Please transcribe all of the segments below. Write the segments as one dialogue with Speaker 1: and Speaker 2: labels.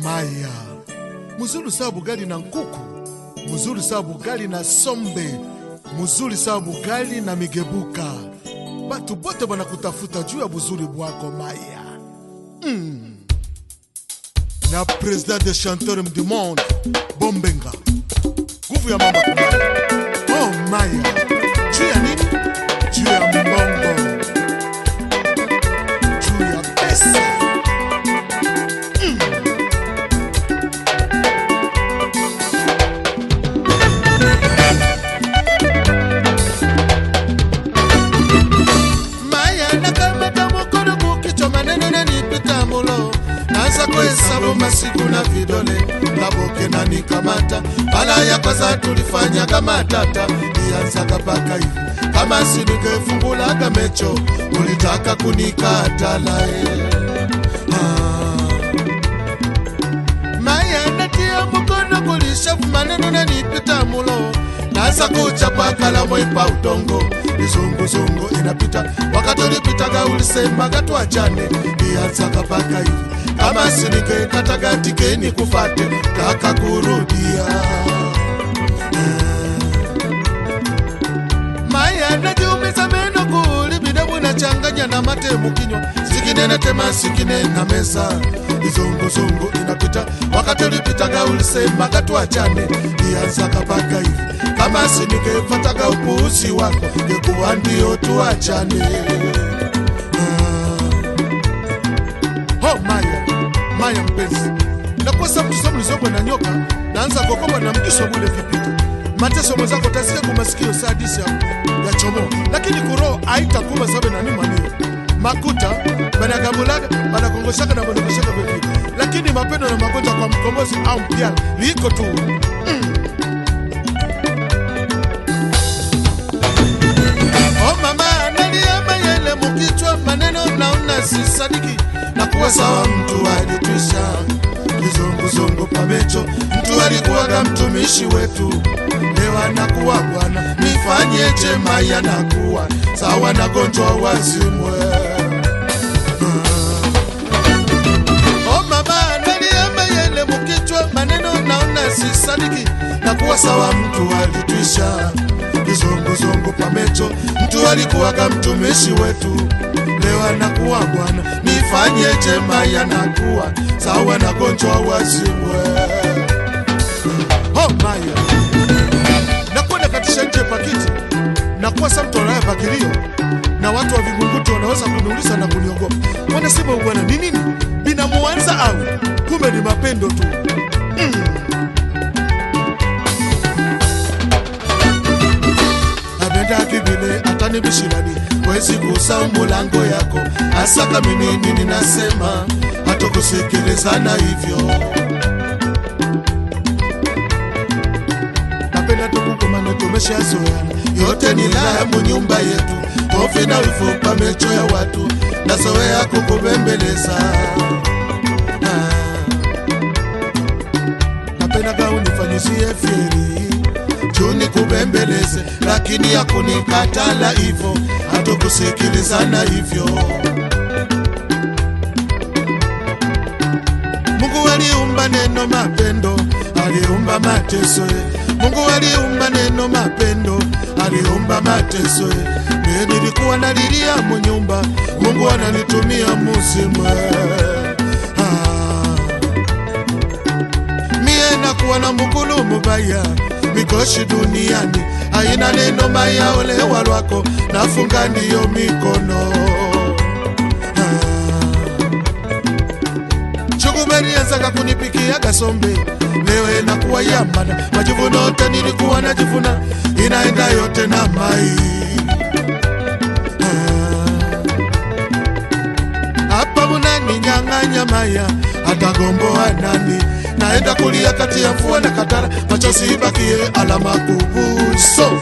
Speaker 1: maya muzuri sawa bugali na nkuku muzuri sawa bugali na sombe muzuri sawa bugali na migebuka batu bote banakutafuta juu ya buzuri bwako maya mm. na president de chanteur du monde bombenga nguvu ya mama kumaya oh maya juu ya nini juu ya mbongo juu ya pesa maya nakamata mokolo kukichwa maneno nanipita mulo naanza kuhesabu masiku na vidole kaboke na nikamata mara ya kwanza tulifanyaga matata ianzaga paka hivi kama siningefungulaga mecho ulitaka kunikatalae ah. maya natia mukono kulishafu maneno nanipita mulo naanza kuchapa kalamu ipa udongo izunguzungu inapita wakati ulipitaga ulisemaga twachane ianzaga paka hivi kama siningekataga tikeni kufate taka kurudia maya najiumiza meno kuli bidamu nachanganya na mate mukinywa sikinene tema sikinena meza izunguzungu inapita wakati ulipitaga ulisemaga twachane ianzaga paka hivi kama siningefataga upuuzi wako ngekuwa ndio tuachane ah. oh, maya maya mpenzi nakosa mtusa mlizogwe na nyoka naanza kokoba na mjiso bule vipito mateso mwenzako tasikia kumasikio sadisi ya, ya chomo lakini kuro aitakuma sabe nani manio makuta banagambulaga banakongoshaka na banakoshaka vivili lakini mapendo na magonjwa kwa mkombozi au mpyala liko tu Oh mama analia mayele mukichwa maneno naona sisadiki na kuwa sawa mtu alitwisha kizunguzungu pamecho mtu alikuwaga mtumishi wetu leo anakuwa bwana nifanyeje maya nakuwa sawa na gonjwa wazimwe Oh mama analia mayele mukichwa maneno naona sisadiki na kuwa sawa mtu alitwisha kizunguzungu pamecho mtu alikuwaga mtumishi wetu leo anakuwa bwana nifanyeje maya nakuwa sawa na gonjwa wazimwe oh maya nakwenda katisha nje pakiti nakuwa sa mtu anaya pakilio na watu wa vingunguti wanaweza kuniuliza na kuniogopa wanasema bwana ni nini binamuanza au kumbe ni mapendo tu abendaki vile atanibishirani wezi kusa mulango yako asaka mimi nini nasema hatukusikilizana hivyo napenda tukukumane tumeshazoeana yote ni laya munyumba yetu hofi na ufupa mecho ya watu nazoea kukubembeleza ah. napendaga unifanyizie fyeri juni kubembeleze lakini yakunikatala hivyo hatukusikilizana hivyo mungu aliumba neno mapendo aliumba mateso ye. mungu aliumba neno mapendo aliumba mateso ye. mie nilikuwa nalilia munyumba mungu ananitumia musimwe ah mie nakuwa na mukulu mubaya mikoshi duniani haina neno maya olewa lwako nafunga ndiyo mikono chukuberienzaka kunipikia gasombe lewe nakuwa yambana majivuno yote nilikuwa najivuna inaenda yote na mai hapa munaninyang'anya maya atagomboa nani naenda kulia kati ya mvua na katara machozi ibakie alama kubuso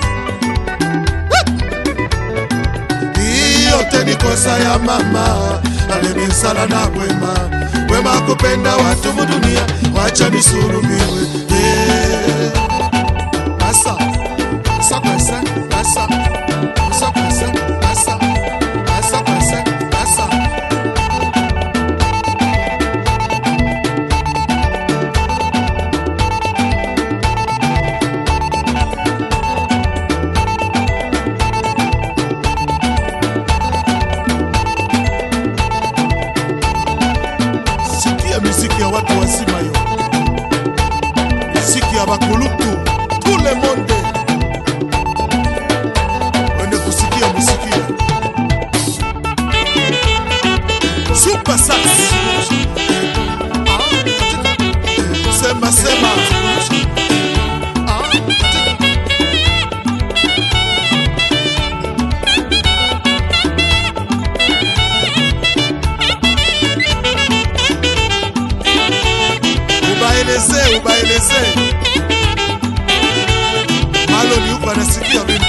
Speaker 1: Hii yote ni kosa ya mama alemisala na wema wema kupenda watu mudunia wacha nisurumiwe Eh. Asa, asa kwese, asa, asa kwese, asa, asa kwese, asa. miziki ya watu wazima yo miziki ya bakulutu tout le monde wende kusikia musikia super sax sema sema ubaeleze ubaeleze maloni huko anasikia vitu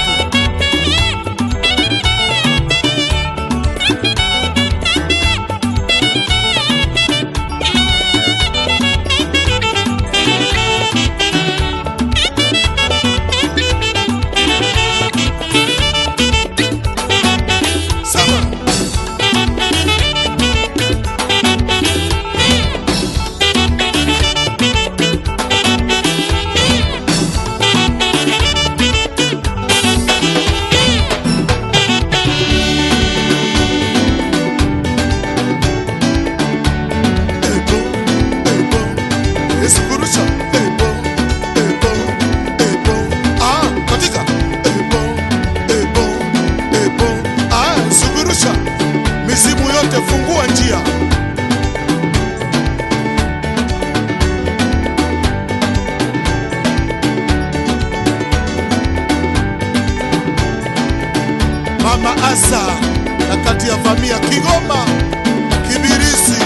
Speaker 1: sawa Ebo, ebo, esikurusha. Ebo, ebo, ebo. Ah, katika. Ebo, ebo, ebo. Ah, sugurusha. Mizimu yote fungua njia. Mama Asa na kati ya vamia Kigoma, Kibirizi.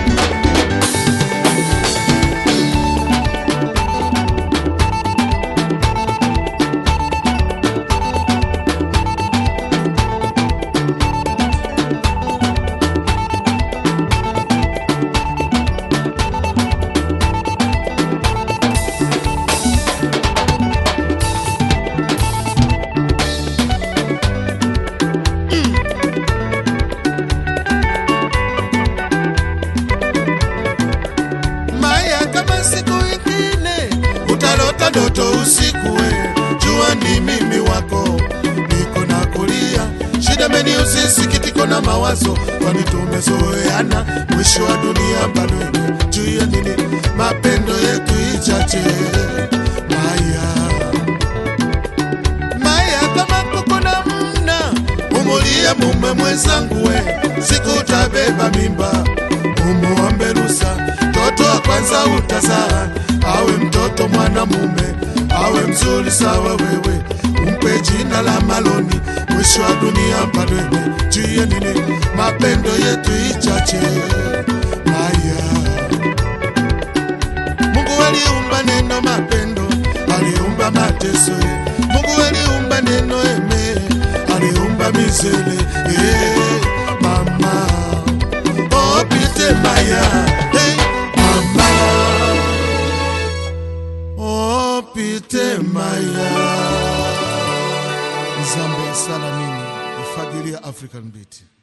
Speaker 1: Maya, kama siku ingine utalota ndoto usiku, we jua ni mimi wako, niko na kulia shida meni usisikitiko na mawazo, kwani tumezoeana, mwisho wa dunia bado juu ya nini mapendo yetu ichache. Maya, Maya, kama kuko na mna umulie mume mwenzangu, we siku utabeba mimba umuombe rusa mtoto wa kwanza utazaa awe mtoto mwanamume awe mzuri sawa wewe umpe jina la maloni mwisho wa dunia padwene juye nini mapendo yetu ichache haya mungu aliumba neno mapendo aliumba mateso mungu aliumba neno eme aliumba mizele eh, mama Oh, Pite Maya, hey, mama. Oh, Pite Maya. Nzambe sala nini? Ifadhili ya African Beat.